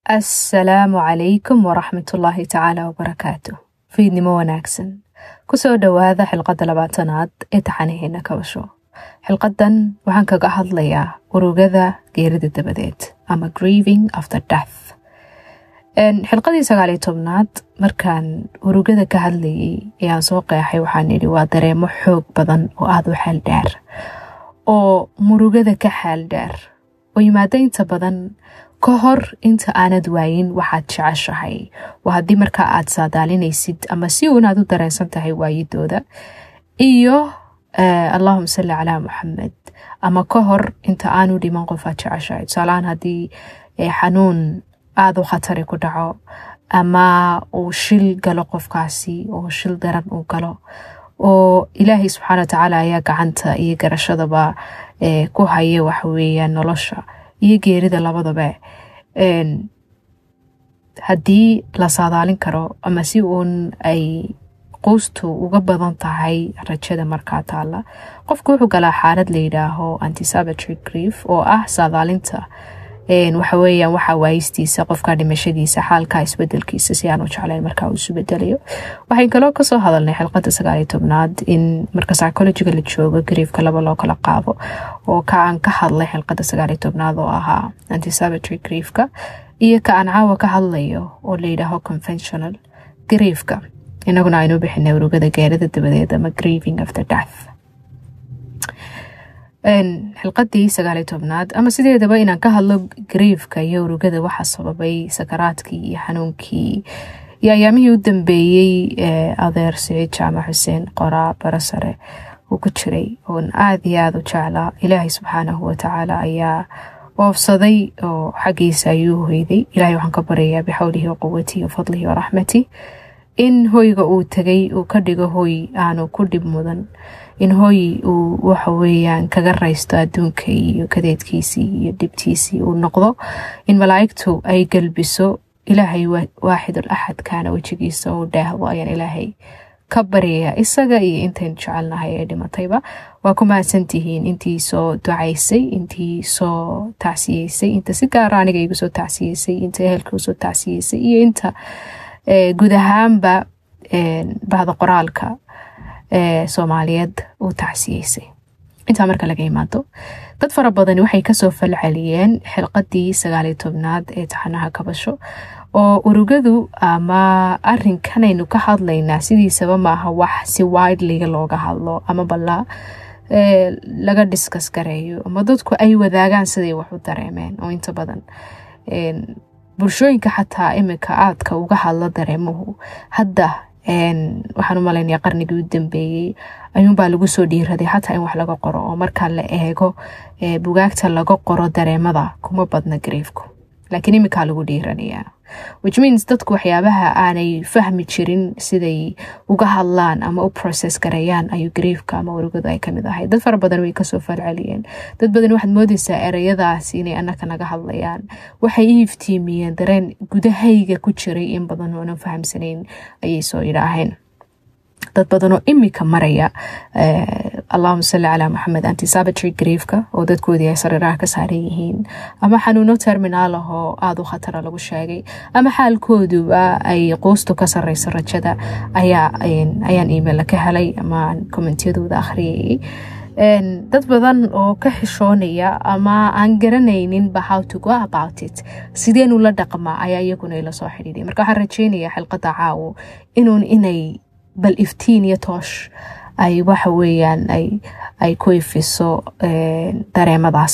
assalaamu calaykum waraxmatullaahi tacaala wabarakaatu fiidnimo wanaagsan kusoo dhowaada xilqadda labaatanaad ee taxanaheena kabasho xilqadan waxaan kaga hadlayaa urugada geerida dabadeed ama grieving after death xilqadii sagaaliyo tobnaad markaan urugada ka hadlayay ee aan soo qeexay waxaan idhi waa dareemo xoog badan oo aada u xeel dheer oo murugada ka xeel dheer oo yimaada inta badan ka hor inta aanad waayin waxaad jeceshahay waa haddii markaa aad saadaalinaysid ama si uun aad u dareensan tahay waayidooda iyo allahuma salli calaa muxamed ama ka hor inta aanu dhiman qofaad jeceshahay tusaalahaan haddii xanuun aada u khatari ku dhaco ama uu shil galo qofkaasi oo shil daran uu galo oo ilaahay subxaana watacaala ayaa gacanta iyo garashadaba ku haya waxaweeyaan nolosha iyo geerida labadaba haddii la saadaalin karo ama si uun ay quustu uga badan tahay rajada markaa taalla qofku wuxuu galaa xaalad la yidhaaho antisabatry grief oo ah saadaalinta waxa weeyaan waxaa waayistiisa qofka dhimashadiisa xaalka isbedelkiisa si aan u jeclayn markaa uu isu bedelayo waxayn kaloo kasoo hadalnay xilqada sagaaliyo tobnaad in marka psychologiga la joogo griefka laba loo kala qaado oo ka aan ka hadlay xilqada sagaaliyo tobnaad oo ahaa antisabatry griefka iyo ka aan caawa ka hadlayo oo la yidhaaho conventional griefka inaguna aynu bixinay urugada geerida dabadeed ama grieving after death xilqadii sagaaliyo tobnaad ama sideedaba inaan ka hadlo griefka iyo urugada waxaa sababay sakaraadkii iyo xanuunkii iyo ayaamihii u dambeeyey adeer siciid jaamac xuseen qoraa barasare uu ku jiray oon aada iyo aada u jeclaa ilaahay subxaanahu watacaala ayaa oofsaday oo xaggiisa ayuu hoyday ilahay waxaan ka baryayaa bixawlihi waquwatihi wafadlihi waraxmati in hoyga uu tegay uu ka dhigo hoy aanu ku dhib mudan in hoy uu waxa weeyaan kaga raysto adduunka iyo kadeedkiisii iyo dhibtiisii uu noqdo in malaa'igtu ay gelbiso ilaahay waaxidul axadkaana wejigiisa uu dhaahdo ayaan ilaahay ka baryayaa isaga iyo intaynu jecelnahay ee dhimatayba waa ku mahadsantihiin intii soo ducaysay intii soo tacsiyeysay inta si gaara aniga igu soo tacsiyeysay inta ehelka usoo tacsiyeysay iyo inta guud ahaanba bahda qoraalka soomaaliyeed uu tacsiyeysay intaa marka laga imaado dad fara badani waxay kasoo falceliyeen xilqadii sagaaliyo tobnaad ee taxanaha kabasho oo urugadu ama arinkanaynu ka hadlaynaa sidiisaba maaha wax si wideliga looga hadlo ama balla laga diskas gareeyo ama dadku ay wadaagaan siday wax u dareemeen oo inta badan bulshooyinka xataa imika aadka uga hadla dareemuhu hadda waxaan u malaynaya qarnigii u dambeeyey ayuunbaa lagu soo dhiiraday xataa in wax laga qoro oo marka la eego bugaagta laga qoro dareemada kuma badna griefku laakiin imikaa lagu dhiiranayaa which means dadku waxyaabaha aanay fahmi jirin siday uga hadlaan ama u process gareeyaan ayuu griefka ama urugadu ay kamid ahay dad fara badan way kasoo falceliyeen dad badan waxaad moodeysaa ereyadaas inay anaka naga hadlayaan waxay i iftiimiyeen dareen gudahayga ku jiray in badan oonan fahamsanayn ayay soo idhaaheen dad badanoo imika maraya allahuma salli calaa maxamed antisabatry griefka oo dadkoodii ay sariiraha ka saaran yihiin ama xanuuno terminaal ah oo aada u khatara lagu sheegay ama xaalkooduba ay quustu ka sareyso rajada ayaan email ka helay ama kommentiyadooda akhriyayay dad badan oo ka xishoonaya ama aan garanayninba how to go about it sideenu la dhaqmaa ayaa iyaguna ila soo xidhiiday marka waxaan rajeynaya xilqada caawo inuun inay bal iftiin iyo toosh ay waxa weeyaan ay ku ifiso dareemadaas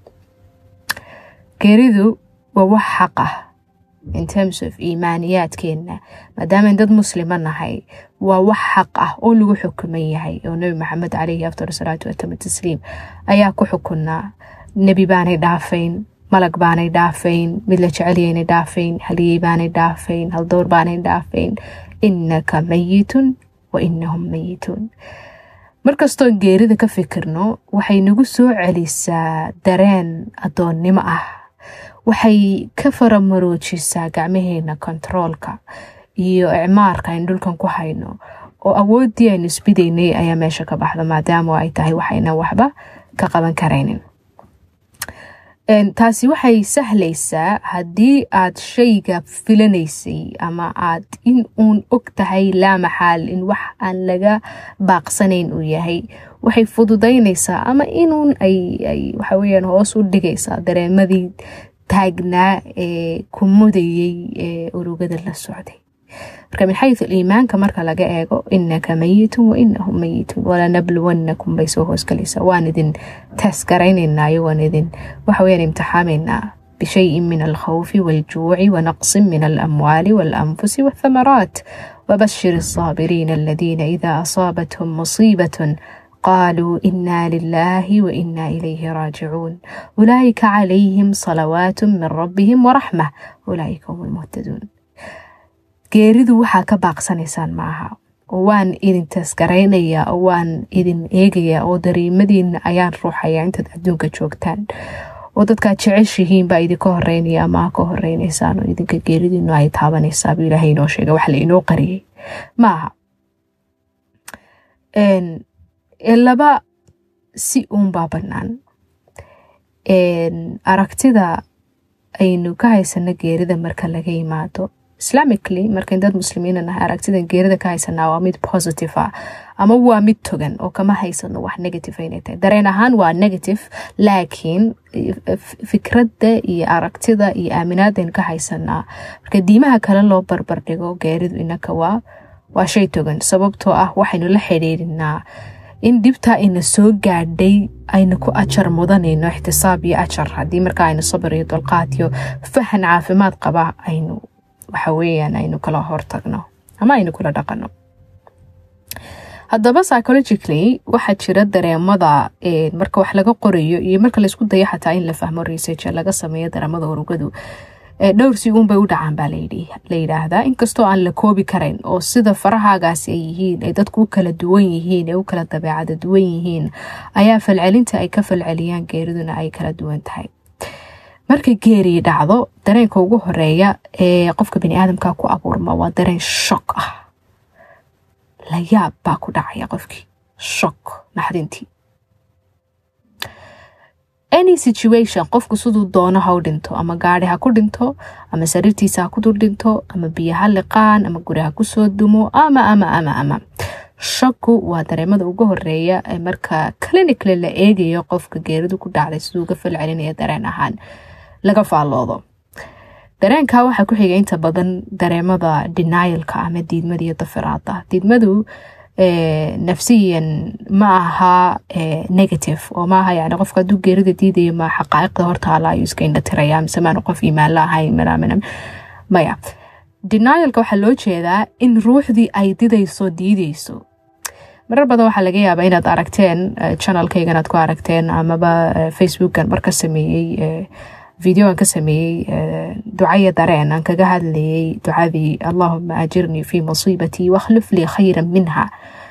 geeridu waa wax xaq ah in terms of iimaaniyaadkeenna maadaamayn dad muslima nahay waa wax xaq ah oo lagu xukuman yahay oo nebi maxamed caleyhi afdal salaatu watama tasliim ayaa ku xukunaa nebi baanay dhaafayn malag baanay dhaafayn mid la jecelyaynay dhaafayn haliyey baanay dhaafayn haldowr baanay dhaafayn inaka mayitun wa inahum mayituun markastoon geerida ka fikirno waxay nagu soo celisaa dareen addoonnimo ah waxay ka faramaroojisaa gacmaheena kontaroolka iyo icmaarka aynu dhulkan ku hayno oo awooddii aynu isbidaynay ayaa meesha ka baxda maadaama ay tahay waxayna waxba ka qaban karaynin taasi waxay sahlaysaa haddii aad shayga filanaysay ama aad in uun og tahay laa maxaal in wax aan laga baaqsanayn uu yahay waxay fududaynaysaa ama inuun ay waxaweyaan hoos u dhigaysaa dareemadii taagnaa ee ku mudayay ee urugada la socday marka min xayu iimaanka marka laga eego inaka mayitun wa inahum mayitun walanabluwannakum bay soo hoosgalaysaa waan idin taasgaraynaynaayo waan idin waxaweyaan imtixaamaynaa bishayin min alkhawfi waljuuci wanaqsin min alamwaali walanfusi walthamaraat wabashir الصابرين الذين إذا أصابتهم مصيبة قالوا إنا لله وإنا إليه راجعون أولئك عليهم صلوات من ربهم ورحمة أولئك هم المهتدون geeridu waxaa ka baaqsanaysaan maaha waan idin taasgaraynayaa oo waan idin eegayaa oo dariimadiina ayaan ruuxayaa intaad adduunka joogtaan oo dadkaad jeceshihiin baa idinka horeynaya ama ka horeynaysaan oo idinka geeridiinu ay taabanaysaa buu ilaahay inoo sheega wax la inoo qariyay maaha laba si uunbaa bannaan aragtida aynu ka haysano geerida marka laga yimaado islamically markayn dad muslimiina nahay aragtidan geerida ka haysanaa waa mid positive ah ama waa mid togan oo kama haysano wax negative inay tahay dareen ahaan waa negative laakiin fikradda iyo aragtida iyo aaminaadayn ka haysanaa marka diimaha kale loo barbardhigo geeridu inaka waa waa shay togan sababtoo ah waxaynu la xidhiirinaa in dhibtaa ina soo gaadhay ayna ku ajar mudanayno ixtisaab iyo ajar haddii markaa aynu sabir iyo dulqaad iyo fahan caafimaad qaba aynu waxa weeyaan aynu kala hortagno ama aynu kula dhaqano haddaba psychologically waxaa jira dareemada marka wax laga qorayo iyo marka laysku dayo xataa in la fahmo research laga sameeyo dareemada urugadu dhowr si uunbay u dhacaan baa la yidhaahdaa inkastoo aan la koobi karayn oo sida farahaagaasi ay yihiin ay dadku u kala duwan yihiin ee u kala dabeecada duwan yihiin ayaa falcelinta ay ka falceliyaan geeriduna ay kala duwan tahay marka geerii dhacdo dareenka ugu horeeya ee qofka baniaadamka ku abuurma waa dareen shok ah layaab baa ku dhacaya qofkii shok naxdintii any situation qofku siduu doono ha u dhinto ama gaari ha ku dhinto ama sariirtiisa ha ku dul dhinto ama biyo ha liqaan ama guri ha kusoo dumo ama ama ama ama shaku waa dareemada ugu horeeya ee marka clinically la eegayo qofka geeridu ku dhacday siduu uga falcelinaya dareen ahaan laga faalloodo dareenka waxaa ku xiga inta badan dareemada denialka ama diidmada iyo dafiraada diidmadu nafsiyan ma aha negative oo maaha yani qofka hadduu geerida diidayo ma xaqaa'iqda hortaala ayuu iska indhatiraya mise maanu qof imaan la ahayn maya denialka waxaa loo jeedaa in ruuxdii ay didayso diideyso marar badan waxaa laga yaabaa inaad aragteen channelkaygan aad ku aragteen amaba facebookan marka sameeyey videoan ka sameeyey ducaya dareen aan kaga hadlayay ducadii allahuma ajirnii fi musiibatii wakhlif lii khayran minha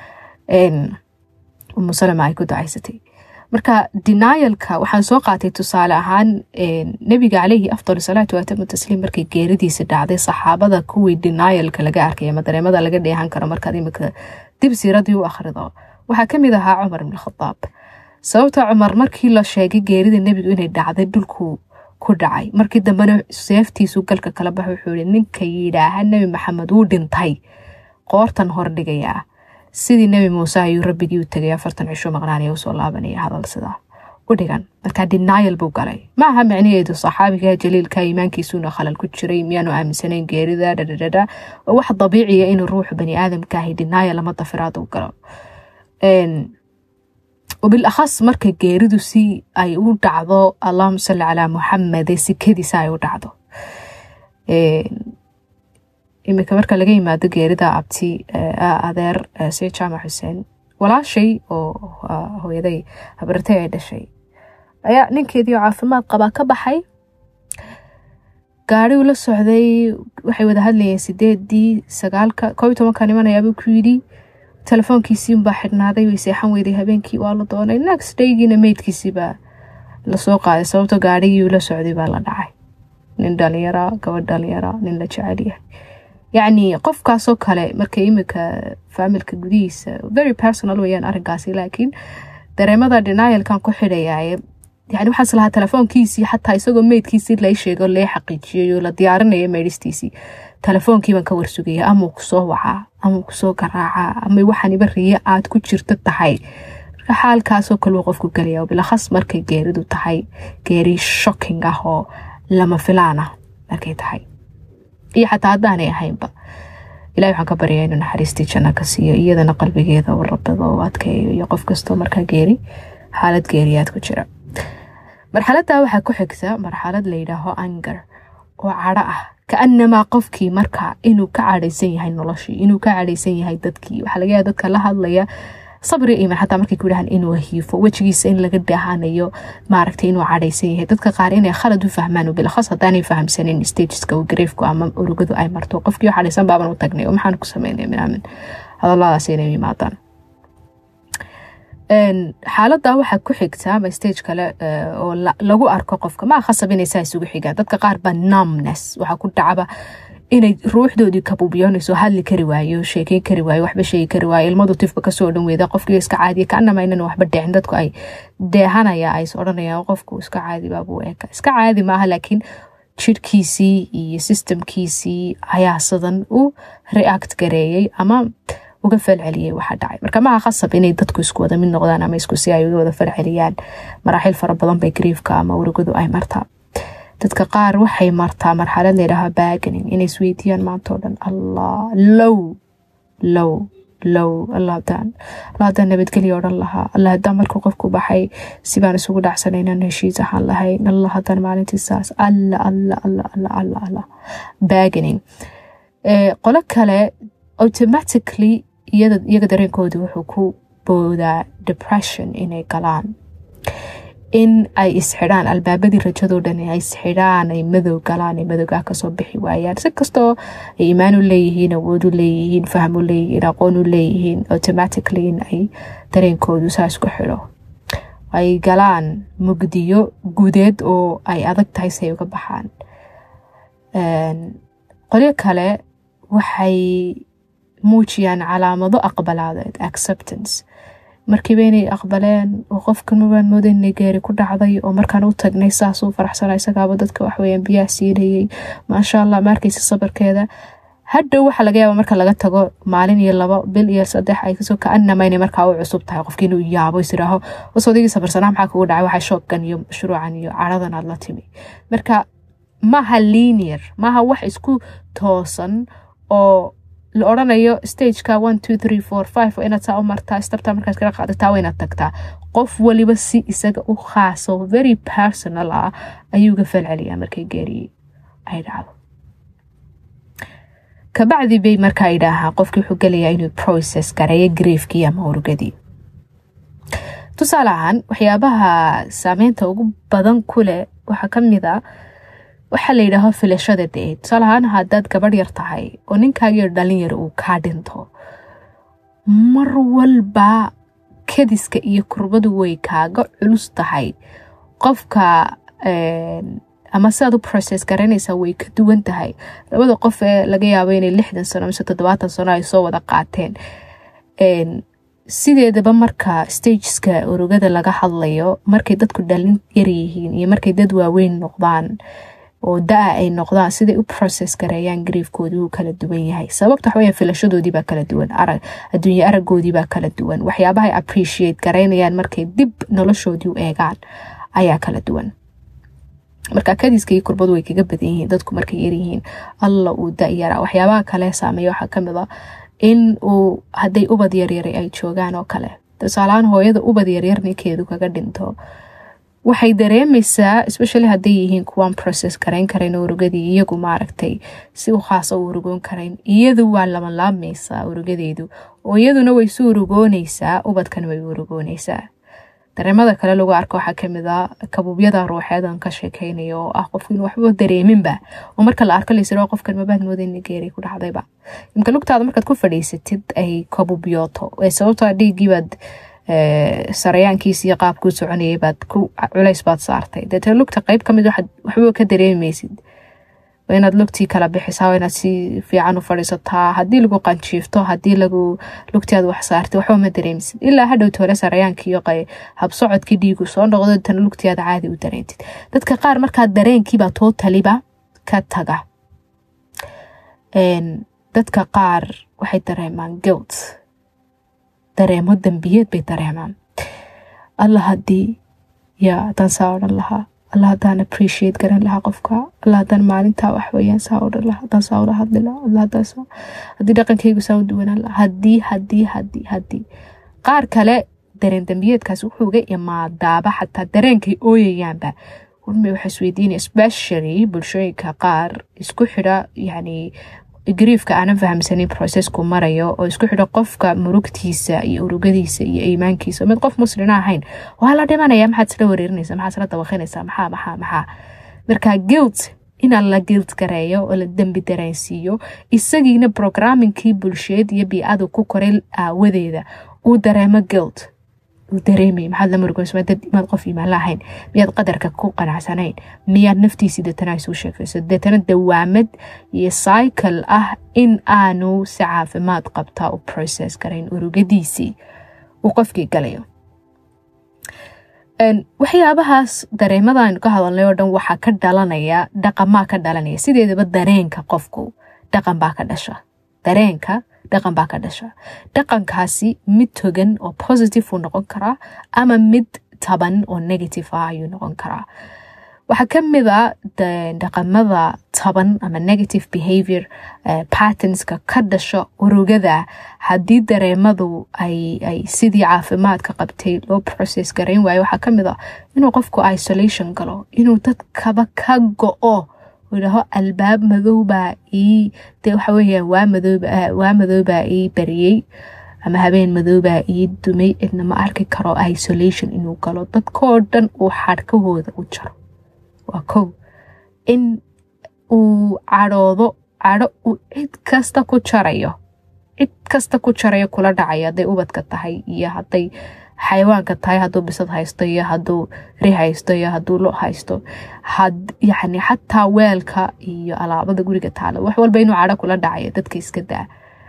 umu salama ay ku ducaysatay marka denialka waxaan soo qaatay tusaale ahaan nebiga caleyhi afdal salaatu waatamu tasliim markay geeridiisa dhacday saxaabada kuwii denialka laga arkay ama dareemada laga dheehan karo markaad imika dib siiradii u akhrido waxaa kamid ahaa cumar ibn khadaab sababta cumar markii la sheegay geerida nebigu inay dhacday dhulku ku dhacay markii dambena seeftiisu galka kala baxa wuxuu yihi ninka yidhaaha nebi maxamed wuu dhintay qoortan hordhigayaa sidii nebi muuse ayuu rabbigii u tegay afartan cisho maqnaanaya usoo laabanaya hadal sidaa u dhigan markaa denial buu galay ma aha micnaheedu saxaabiga jaliilka iimaankiisuuna khalal ku jiray miyaanu aaminsanayn geerida dhadhadhadha waa wax dabiiciya inuu ruuxu bani aadamkaahay denial ama dafiraad u galo wabilakhas marka geeridu si ay u dhacdo allahuma salli calaa muxamede sikadiisa ay u dhacdo iminka marka laga yimaado geerida abti adeer see jaamac xuseen walaashay oo hooyaday habartay ay dhashay ayaa ninkeedii oo caafimaad qabaa ka baxay gaari uu la socday waxay wada hadlayeen sideedii sagaalka koob iyo tobanka nimanayaabuu ku yidhi telefoonkiisii unbaa xidhnaaday way seexan weyday habeenkii waa la doonay next daygiina meydkiisiibaa lasoo qaaday sababto gaarigii ula socday baa la dhacay nin dhalinyara gabadh dhalinyara nin la jecel yahay yacni qofkaasoo kale marka imika faamilka gudihiisa very personal weyaan arrinkaasi laakiin dareemada denialkan ku xidhayaaye yani waxaas lahaa telefoonkiisii xataa isagoo meydkiisii lay sheego lee xaqiijiyay oo la diyaarinayo meydhistiisii telefoonkiibaan ka warsugaya amau kusoo wacaa amau kusoo garaacaa ama waxaaniba riyo aad ku jirto tahay marka xaalkaasoo kaleu qofku gelaya bilakhas markay geeridu tahay geeri shocking ah oo lama filaan ah markay tahay iyo xataa haddaanay ahaynba ilahi waxaan ka baryaa inuu naxariistii janno ka siiyo iyadana qalbigeeda u rabado u adkeeyo iyo qof kastoo markaa geeri xaalad geeriyaad ku jira marxaladdaa waxaa ku xigta marxalad layidhaaho anger oo cadho ah kaanamaa qofkii markaa inuu ka cadhaysan yahay noloshii inuu ka cadhaysan yahay dadkii waxaa laga yaaba dadka la hadlaya sabri iman xataa markay ku dhahaan inuu hiifo wejigiisa in laga dhaahanayo maaragtay inuu cadhaysan yahay dadka qaar inay khalad u fahmaan bilakhas haddaanay fahamsanin stageska uu gareefku ama urugadu ay marto qofkii oo cadhaysan baaban u tagnay oo maxaan ku sameynay minaamin hadalladaas inay yimaadaan xaaladda waxaa ku xigta ama stage kale oo lagu arko qofka maa khasab inay saa isugu xigaan dadka qaar baa numbness waxaa ku dhacaba inay ruuxdoodii kabuubyoonayso hadli kari waayo sheekeyn kari waayo waxba sheegi kari waayo ilmadu tifba kasoo dhan weyda qofkii iska caadiya kaanama inan waxba dheecin dadku ay deehanaya ay is odhanayaan qofku iska caadi baabuu eeka iska caadi maaha laakiin jirhkiisii iyo systemkiisii ayaa sidan u react gareeyey ama uga falceliyey waxaa dhacay marka maha khasab inay dadku isku wada mid noqdaan ama isku si ay uga wada falceliyaan maraaxiil fara badan bay griefka ama urugadu ay martaa dadka qaar waxay martaa marxalad layidhaaha baganing inay isweydiiyaan maantao dhan allah low low low alla hadaan alla haddaan nabadgelya odhan lahaa alla haddaan markuu qofku baxay sibaan isugu dhacsanaynan heshiis ahaan lahayn alla haddaan maalintii saas alla alla alla alla alla alla baganing qolo kale automatically iyaga dareenkooda wuxuu ku boodaa depression inay galaan in ay isxidhaan albaabadii rajadoo dhan ay isxidhaan ay madow galaan ay madowgaa kasoo bixi waayaan si kastoo ay imaan u leeyihiin awood u leeyihiin faham u leeyihiin aqoon u leeyihiin automatically in ay dareenkoodu saas ku xidho ay galaan mugdiyo gudeed oo ay adag tahay si ay uga baxaan qolyo kale waxay muujiyaan calaamado aqbalaadeed acceptance markiiba inay aqbaleen oo qofkan mabaan mooda inay geeri ku dhacday oo markaan u tagnay saasuu faraxsana isagaaba dadka waxweyaan biyaha siinayay maasha allah maarkaysa sabarkeeda hadhow waxaa laga yaaba marka laga tago maalin iyo labo bil iyo saddex ay kasoo kaanama inay markaa u cusub tahay qofkii inuu yaabo isiraaho wasodigii sabarsanaa maxaa kugu dhacay waxaa shooggan iyo mashruucan iyo caradan aad la timi marka maaha linear maaha wax isku toosan oo la odrhanayo stageka one two three four five waa inaad saa u martaa stabta markaad kala qaadataa waa inaad tagtaa qof waliba si isaga u khaaso very personal ah ayuu ga falceliyaa markay geeriyey ay dhacdo kabacdi bay markaa idhaahaa qofkii wuxuu gelayaa inuu process gareeyo griefkii ama urugadii tusaale ahaan waxyaabaha saameynta ugu badan ku leh waxaa ka mid a waxaa la yidhaaho filashada dee tusaale ahaan haddaad gabadh yar tahay oo ninkaagiyo dhalinyar uu kaa dhinto mar walba kadiska iyo kurbadu way kaaga culus tahay qofka ama sidaad u process garanaysaa way ka duwan tahay labada qof ee laga yaabo inay lixdan sano mise toddobaatan sano ay soo wada qaateen sideedaba marka stageska urugada laga hadlayo markay dadku dhalin yaryihiin iyo markay dad waaweyn noqdaan oo da-a ay noqdaan siday u process gareeyaan griefkoodii wuu kala duwan yahay sababta waxaweya filashadoodii baa kala duwan arag adduunye aragoodii baa kala duwan waxyaabaha ay appreciate garaynayaan markay dib noloshoodii u eegaan ayaa kala duwan marka kadiska iyo kurbadu way kaga badan yihiin dadku markay yaryihiin alla uu da-yaraa waxyaabaha kale saameeya waxaa kamid a in uu hadday ubad yaryaray ay joogaan oo kale tusaalahaan hooyada ubad yaryar ninkeedu kaga dhinto waxay dareemaysaa especially hadday yihiin kuwaan process garayn karayn urugadii iyagu maaragtay si u khaasa u urugoon karayn iyadu waa lamalaamaysaa urugadeedu oo iyaduna way su urugoonaysaa ubadkan way urugoonaysaa dareemada kale lagu arko waxaa kamid a kabuubyada ruuxeedan ka sheekeynayo oo ah qofku inu waxba dareeminba oo marka la arko laysiro qofkan mabaad mooda in geeri ku dhacdayba imka lugtaada markaad ku fadhiisatid ay kabuubyooto sababtoo dhiiggiibaad sarayaankiis iyo qaabkuu soconayay baad ku culays baad saartay deetee lugta qeyb kamid waxba ka dareemaysid waa inaad lugtii kala bixisaa waa inaad si fiican u fadhiisataa haddii lagu qanjiifto haddii lagu lugtii aad wax saartay waxba ma dareemisid ilaa hadhow toole sarayaankii habsocodkii dhiigu soo noqdo tana lugtii aad caadi u dareentid dadka qaar markaa dareenkiibaa tootaliba ka taga dadka qaar waxay dareemaan guilt dareemo dambiyeed bay dareemaan alla haddii yaa haddaan saa odhan lahaa alla haddaan appreciate garan lahaa qofka alla haddaan maalintaa waxweyaan saa odhan lahaa haddaan saa ula hadli lahaa alla haddaan saa haddii dhaqankaygu saa u duwanaan lahaa haddii haddii haddii haddii qaar kale dareen dambiyeedkaas wuxuu uga imaadaaba xataa dareenkay ooyayaanba warmay waxa isweydiinaya especially bulshooyinka qaar isku xidha yacni griefka aanan fahamsanin processku marayo oo isku xidho qofka murugtiisa iyo urugadiisa iyo iimaankiisa mid qof muslina ahayn waa la dhimanaya maxaad isla wareerinaysa maxaad isla dabaqinaysaa maxaa maxaa maxaa marka guilt inaan la guilt gareeyo oo la dembi dareensiiyo isagiina programmingkii bulsheed iyo bii-adu ku koray aawadeeda uu dareemo guilt dareemay maxaad la murugoyso maad qof iimaan la ahayn miyaad qadarka ku qanacsanayn miyaad naftiisii deetana isuu sheekayso deetana dawaamad iyo cycle ah in aanu si caafimaad qabtaa u process garayn urugadiisii uu qofkii galayo waxyaabahaas dareemada aynu ka hadalnay oo dhan waxaa ka dhalanaya dhaqamaa ka dhalanaya sideedaba dareenka qofku dhaqan baa ka dhasha dareenka dhaqan baa ka dhasha dhaqankaasi mid togan oo positive uu noqon karaa ama mid taban oo negative ah ayuu noqon karaa waxaa ka mid a dhaqamada taban ama negative behavior pattenska ka dhasha urugada haddii dareemadu ay sidii caafimaadka qabtay loo process garayn waayo waxaa ka mid a inuu qofku isolation galo inuu dadkaba ka go-o idhaho albaab madowbaa ii de waxa weeyaan waa madooba waa madoobaa ii bariyey ama habeen madoobaa ii dumay cidna ma arki karo isolation inuu galo dadkoo dhan uu xadhkahooda u jaro waa kow in uu cadhoodo cadho uu cid kasta ku jarayo cid kasta ku jarayo kula dhacayo hadday ubadka tahay iyo hadday xayawaanka tahay hadduu bisad haysto iyo hadduu ri haysto iyo hadduu lo haysto yani xataa weelka iyo alaabada guriga taala wax walba inuu cadho kula dhacayo dadka iska daa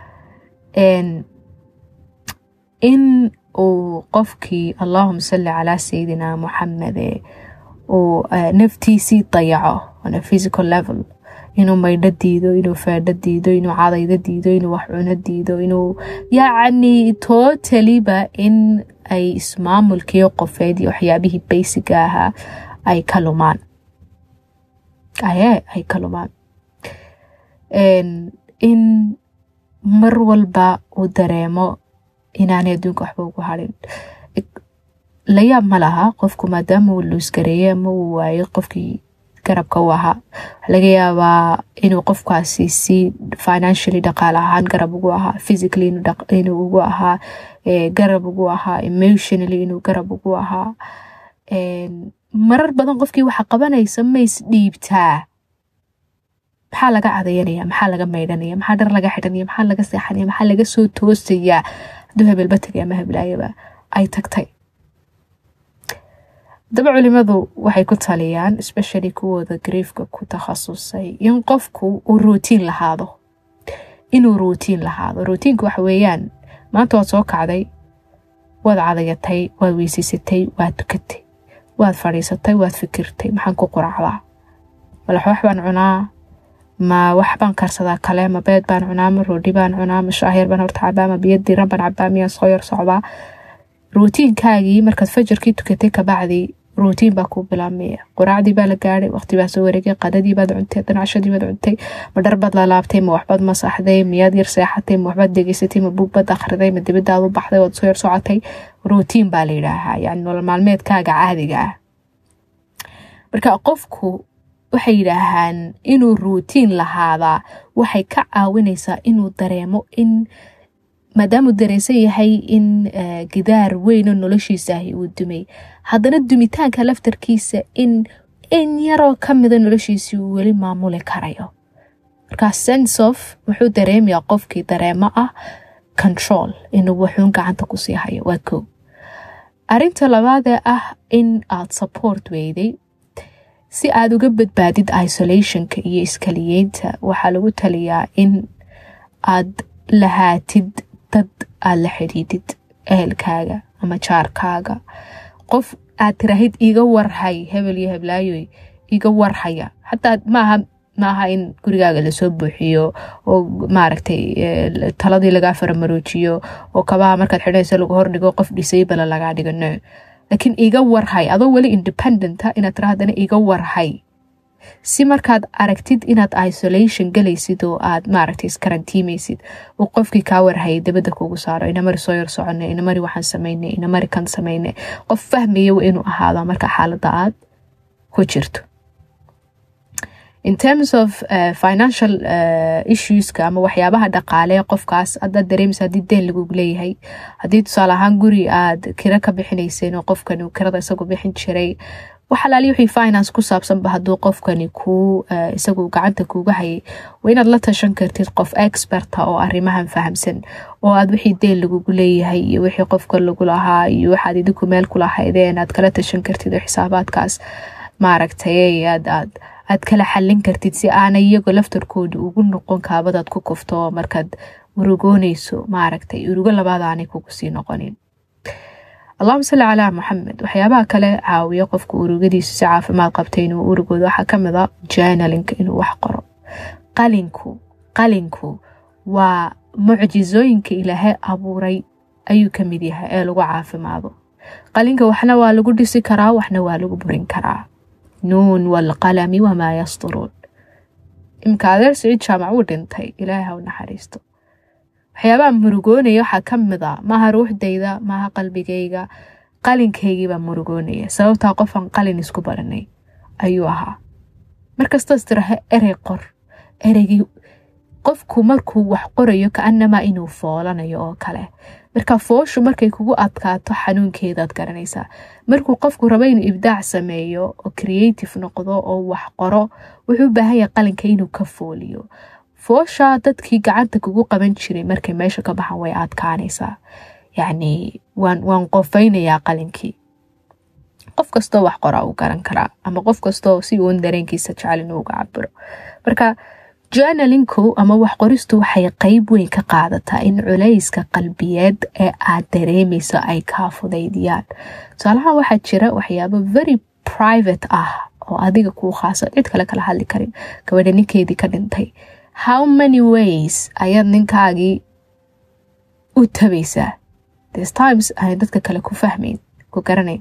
in uu qofkii allahuma salli calaa sayidina muxamede uu naftiisii dayaco on a physical level inuu maydho diido inuu faadho diido inuu cadaydo diido inuu wax cuno diido inuu yacni totaliba in ay ismaamulkii qofeed iyo waxyaabihii baysiga ahaa ay ka lumaan aye ay ka lumaan in mar walba uu dareemo inaanay adduunka waxba ugu harin layaab ma laha qofku maadaama uu luusgareeyey ama uu waayay qofkii garabka u ahaa waxa laga yaabaa inuu qofkaasi si financially dhaqaale ahaan garab ugu ahaa physically inuu ugu ahaa garab ugu ahaa emotionally inuu garab ugu ahaa marar badan qofkii waxa qabanaysa ma isdhiibtaa maxaa laga cadayanaya maxaa laga maydhanaya maxaa dhar laga xidhanaya maxaa laga seexanaya maxaa laga soo toosayaa hadduu hebelba tagay ama heblaayaba ay tagtay daba culimadu waxay ku taliyaan especially kuwooda griefka ku takhasusay in qofku uu ruutiin lahaado inuu ruutiin lahaado ruutiinka waxa weeyaan maanta waad soo kacday waad cadayatay waad weysiisatay waad tukatay waad fadhiisatay waad fikirtay maxaan ku quracdaa malaxoox baan cunaa ma wax baan karsadaa kale ma beed baan cunaa ma roodhi baan cunaa ma shaahir baan horta cabaa ma biyo diiran baan cabaa miyaan soo yar socdaa ruutiinkaagii markaad fajarkii tukatay kabacdi ruutiin baa kuu bilaabmaya quraacdii baa la gaadhay waqti baa soo wareegay qadadii baad cuntay danacshadii baad cuntay ma dharbaad lalaabtay ma waxbaad masaxday miyaad yar seexatay ma waxbaad degeysatay ma buugbaad akhriday ma dibadaad u baxday waad soo yar socotay ruutiin baa la yidhaahaa yani nolol maalmeedkaaga caadiga ah marka qofku waxay yidhaahaan inuu ruutiin lahaadaa waxay ka caawinaysaa inuu dareemo in maadaamuu dareensan yahay in gidaar weynoo noloshiisaahi uu dumay haddana dumitaanka laftarkiisa in in yaroo ka mida noloshiisii uu weli maamuli karayo markaa sense of wuxuu dareemayaa qofkii dareemo ah control inuu wuxuun gacanta kusii hayo waa kow arinta labaadee ah in aad support weyday si aada uga badbaadid isolationka iyo iskaliyeynta waxaa lagu taliyaa in aad lahaatid dad aada la xidhiidid ehelkaaga ama jaarkaaga qof aad tiraahid iga warhay hebel iyo heblaayoy iga warhaya xataa maaha maaha in gurigaaga lasoo buuxiyo oo maaragtay taladii lagaa faramaroojiyo oo kabaha markaad xidhanaysa lagu hordhigo qof disabala lagaa dhigo no laakiin iga warhay adoo weli independenta inaad tira haddana iga warhay si markaad aragtid inaad isolation galaysid oo aad maaragtay iskarantiimaysid uu qofkii kaa warhayay dabadda kugu saaro inamari soo yar soconay inamari waxaan samaynay inamari kan samaynay qof fahmaya inuu ahaado marka xaaladda aad ku jirto in terms of uh, financial uh, issueska ama waxyaabaha dhaqaale qofkaas hadaad dareemaysa haddii deen lagugu leeyahay haddii tusaale ahaan guri aad kira ka bixinayseen oo qofkani kirada isagu bixin jiray waxalaali wixii finance ku saabsanba hadduu qofkani kuu isagu gacanta kuuga hayay waa inaad la tashan kartid qof experta oo arrimahan fahamsan oo aad wixii deen lagugu leeyahay iyo wixii qofka lagu lahaa iyo waxaad idinku meel ku lahaydeen aad kala tashan kartid oo xisaabaadkaas maaragtay aad aad aad kala xallin kartid si aanay iyago laftarkooda ugu noqon kaabadaad ku kufto markaad urugoonayso maaragtay urugo labaad aanay kugu sii noqonin allahuma salli calaa maxamed waxyaabaha kale caawiya qofka urugadiisa si caafimaad qabta inuu urugoodo waxaa kamid a journalinka inuu wax qoro qalinku qalinku waa mucjisooyinka ilaahay abuuray ayuu kamid yahay ee lagu caafimaado qalinka waxna waa lagu dhisi karaa waxna waa lagu burin karaa nuun walqalami wamaa yasturuun imka adeer siciid jaamac wuu dhintay ilaahay ha u naxariisto waxyaabaha murugoonaya waxaa ka mid a maaha ruuxdayda maaha qalbigayga qalinkaygiibaa murugoonaya sababtaa qofaan qalin isku baranay ayuu ahaa markastaas tiraha erey qor ereygii qofku markuu wax qorayo kaanamaa inuu foolanayo oo kale marka fooshu markay kugu adkaato xanuunkeedaad garanaysaa markuu qofku rabo inuu ibdaac sameeyo oo creative noqdo oo wax qoro wuxuu u baahan yahay qalinka inuu ka fooliyo foosha dadkii gacanta kugu qaban jiray markay meesha ka baxan way adkaanaysaa yacni waan waan qofaynayaa qalinkii qof kastoo wax qoraa uu garan karaa ama qof kastoo si uun dareenkiisa jecel inuu uga cabiro marka journalinku ama wax qoristu waxay qeyb weyn ka qaadataa in culayska qalbiyeed ee aad dareemayso ay kaa fudaydiyaan tusaalahaan waxaa jira waxyaabo very private ah oo adiga kuu khaasa cid kale kala hadli karin gabadha ninkeedii ka dhintay how many ways ayaad ninkaagii u tabaysaa this times aanay dadka kale ku fahmayn ku garanayn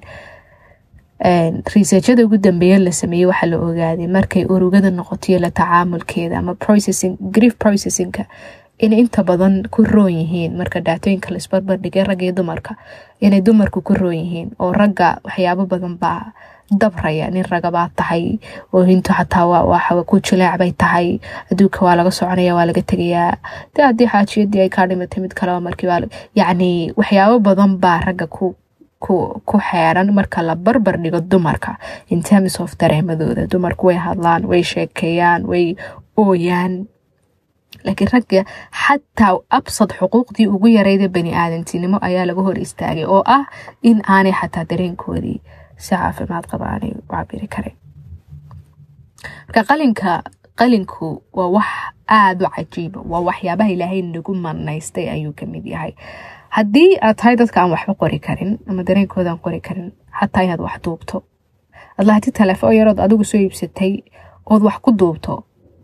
researchada ugu dambeeya la sameeyey waxaa la ogaaday markay urugada noqotoiyo la tacaamulkeeda ama processing grief processingka inay inta badan ku roon yihiin marka dhaatooyinka la isbarbardhigay ragga iyo dumarka inay dumarku ku roon yihiin oo ragga waxyaabo badan baa dabraya nin ragabaa tahay oo hinto xataa waxa ku jileec bay tahay adduunka waa laga soconaya waa laga tegayaa de haddii xaajiyadii ay kaa dhimatay mid kaleba markiiba yacni waxyaabo badan baa ragga ku ku xeeran marka la barbar dhigo dumarka in terms of dareemadooda dumarku way hadlaan way sheekeeyaan way ooyaan laakiin ragga xataa absad xuquuqdii ugu yarayda bani aadantinimo ayaa laga hor istaagay oo ah in aanay xataa dareenkoodii si caafimaad qaba aanay u cabiri karin marka qalinka qalinku waa wax aada u cajiiba waa waxyaabaha ilaahay nagu manaystay ayuu kamid yahay haddii aad tahay dadka aan waxba qori karin ama dareenkoodaan qori karin xataa inaad wax duubto ad lahati telefoon yarood adigu soo iibsatay ood wax ku duubto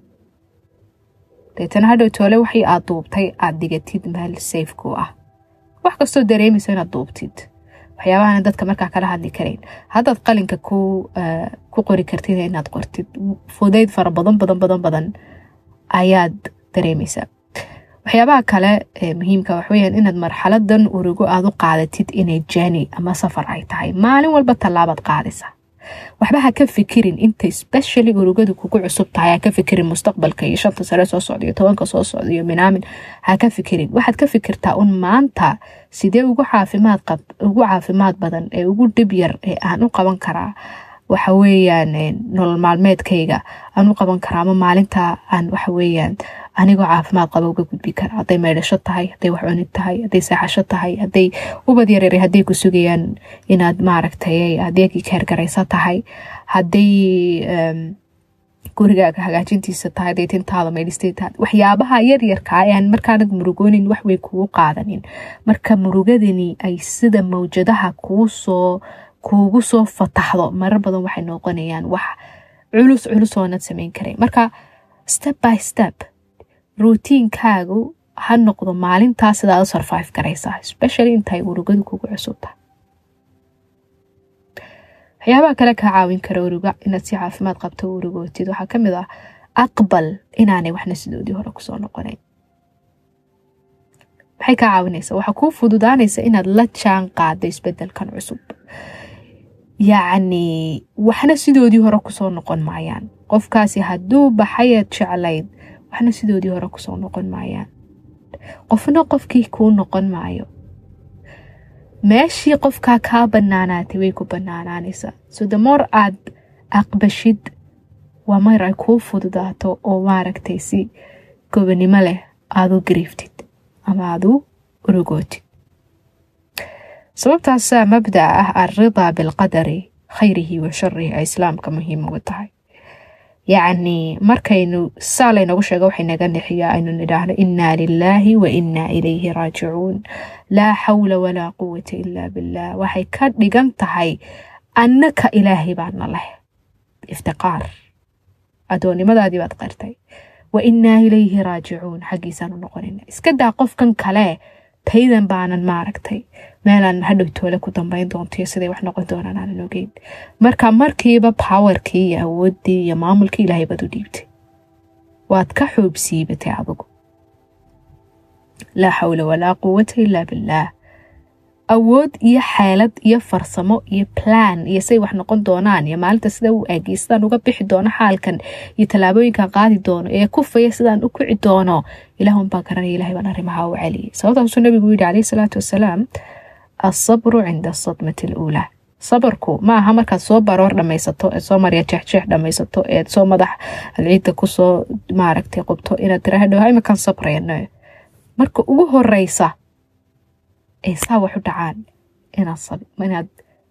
deetana hadhow toole waxii aad duubtay aad dhigatid meel safeku ah wax kastoo dareemaysa inaad duubtid waxyaabahan dadka markaa kala hadli karayn haddaad qalinka ku qori kartid inaad qortid fudayd fara badan badan badan badan ayaad dareemaysaa waxyaabaha kale ee muhiimka waxweyaan inaad marxaladan urugo aad u qaadatid inay jani ama safar ay tahay maalin walba tallaabaad qaadaysa waxba ha ka fikirin inta specially urugadu kugu cusub tahay ha ka fikirin mustaqbalka iyo shanta sare soo socda iyo tobanka soo socda iyo minaamin ha ka fikirin waxaad ka fikirtaa un maanta sidee ugu caafimaad qab ugu caafimaad badan ee ugu dhib yar ee aan u qaban karaa waxa weeyaan nolol maalmeedkayga aan u qaban karaa ama maalinta aan waxa weeyaan anigoo caafimaad qaba uga gudbi kara hadday maydhasho tahay hadday wax cunid tahay hadday seexasho tahay hadday ubad yaryar hadday ku sugayaan inaad maaragtay adeegii kaergaraysa tahay hadday gurigaaga hagaajintiisa tahay hadday tintaada maydhistay tahay waxyaabaha yaryarkaa ee aan markaanad murugoonin wax way kugu qaadanin marka murugadani ay sida mawjadaha kuusoo kuugu soo fataxdo marar badan waxay noqonayaan wax culus culus oonad samayn karayn marka step by step ruutiinkaagu ha noqdo maalintaas sidaad u survive garaysaa especially intay urugadu kugu cusub tahay waxyaabaha kale kaa caawin kara uruga inaad si caafimaad qabto u urugootid waxaa ka mid ah aqbal inaanay waxna sidoodii hore kusoo noqonayn maxay kaa caawinaysaa waxaa kuu fududaanaysa inaad la jaan qaado isbedelkan cusub yacni waxna sidoodii hore kusoo noqon maayaan qofkaasi hadduu baxayaad jeclayd waxna sidoodii hore kusoo noqon maayaan qofna qofkii kuu noqon maayo meeshii qofkaa kaa banaanaatay way ku banaanaanaysaa so damoor aad aqbashid waa mayr ay kuu fududaato oo maaragtay si gobanimo leh aad u gariiftid ama aad u urugootid sababtaasaa mabdaca ah alridaa bilqadari khayrihi wa sharihi ay islaamka muhiim uga tahay yacni markaynu saa laynagu sheego waxay naga nixiyaa aynu nidhaahno innaa lilaahi wa innaa ilayhi raajicuun laa xawla walaa quwata ilaa billaah waxay ka dhigan tahay annaka ilaahay baana leh iftiqaar addoonnimadaadii baad qartay wa innaa ilayhi raajicuun xaggiisaanu noqonayna iska daa qofkan kale taydan baanan maaragtay meelaan hadhow toole ku dambayn doonto siday wax noqon doonaan aanan ogeyn marka markiiba powerkii iyo awooddii iyo maamulkii ilaahay baad u dhiibtay waad ka xoob siibatay adigu laa xawla walaa quwata ilaa billaah awood iyo xeelad iyo farsamo iyo plan iyo say wax noqon doonaan iyo maalinta sida u aagiy sidaan uga bixi doono xaalkan iyo tallaabooyinkan qaadi doono ee kufaya sidaan u kici doono ilaahunbaa garanaya ilahay baan arrimaha u celiyay sababtaasuu nabigu yidhi calayhi salaatu wasalaam asabru cinda asadmati aluulaa sabarku ma aha markaad soo baroor dhamaysato eed soo marya jeexjeex dhamaysato eed soo madax alciidda kusoo maaragtay qubto inaad tiraahdo imakan sabrayno marka ugu horeysa ay saa wax u dhacaan inaad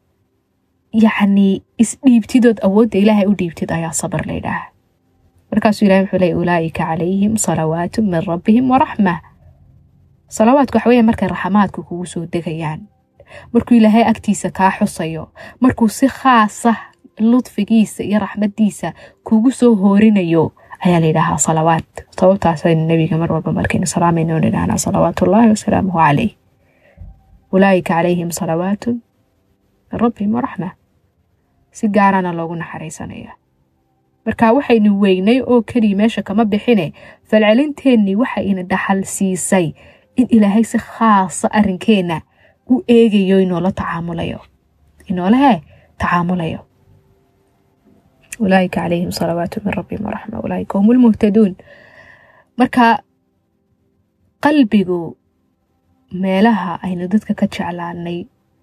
yacni isdhiibtidood awoodda ilaahay u dhiibtid ayaa sabar la ydhaaha markaasuu ilahay wuxuu leey ulaa'ika calayhim salawaatu min rabbihim waraxma salawaadku waxa weya markay raxamaadku kugu soo degayaan markuu ilaahay agtiisa kaa xusayo markuu si khaasa ludfigiisa iyo raxmadiisa kugu soo hoorinayo ayaa layidhaahaa salawaad sababtaasaynu nebiga mar walba markaynu salaamayno nidhahnaa salawaatullaahi wasalaamuhu calayh ulaa'ika calayhim salawaatu min rabbihim waraxma si gaarana loogu naxariisanaya marka waxaynu weynay oo keliya meesha kama bixine falcelinteennii waxa ina dhaxal siisay in ilaahay si khaasa arrinkeenna u eegayo inoola tacaamulayo inoolahe tacaamulayo ulaaika calayhim salawaatu min rabbihim waraxma ulaaika hum lmuhtaduun marka qalbigu meelaha aynu dadka ka jeclaanay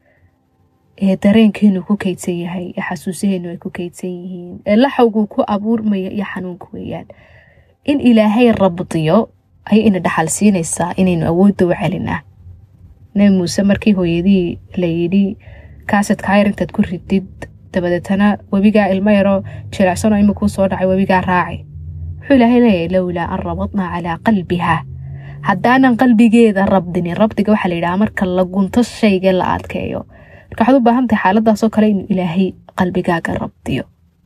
ee dareenkeenu ku kaydsan yahay ee xasuusaheenu ay ku kaydsan yihiin ee laxawgu ku abuurmaya iyo xanuunka weeyaan in ilaahay rabdiyo ayay ina dhaxal siinaysaa inaynu awoodda u celinaa nebi muuse markii hooyadii layidhi kaasadka yar intaad ku ridid dabadeetana webigaa ilmo yaroo jilecsanoo ima kuu soo dhacay webigaa raaci wuxuu ilaahay leeyahay lowlaa an rabadnaa calaa qalbiha haddaanan qalbigeeda rabdinin rabdiga waxaa layidhaha marka la gunto shayga la adkeeyo marka waxaad u baahan tahay xaaladaasoo kale inuu ilaahay qalbigaaga rabdiyo